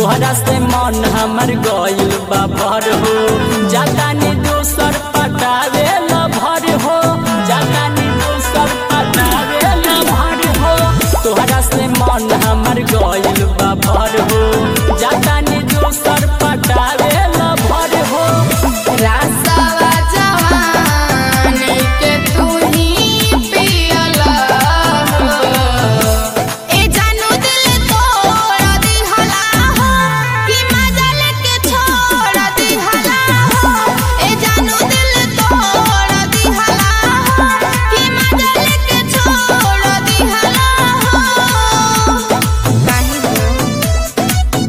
तोहरा से मन हमर गइल बा भर हो जातानी दोसर पटावे ल भर हो जातानी दोसर पटावे ल भर हो तोहरा से मन हमर गइल बा भर हो जातानी दोसर पटावे ल भर हो रासवा जवानी के तू ही पियला हो। ए जानू दिल तोड़ दिहला हो, कि मजा लेके छोड़ दिहला हो। ए जानू दिल तोड़ दिहला हो, कि मजा लेके छोड़ दिहला हो। काहे हो?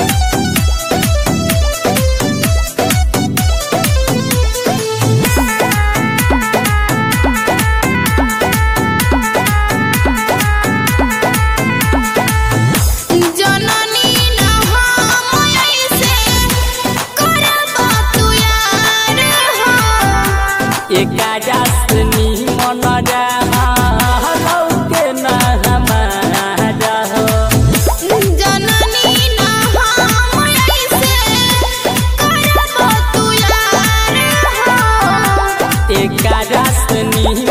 जननी न हम ऐसे करब तू यार हो एकारा से निमन रहा के न हमारा हो जननी न हम ऐसे करब तू यार हो एकारा से निमन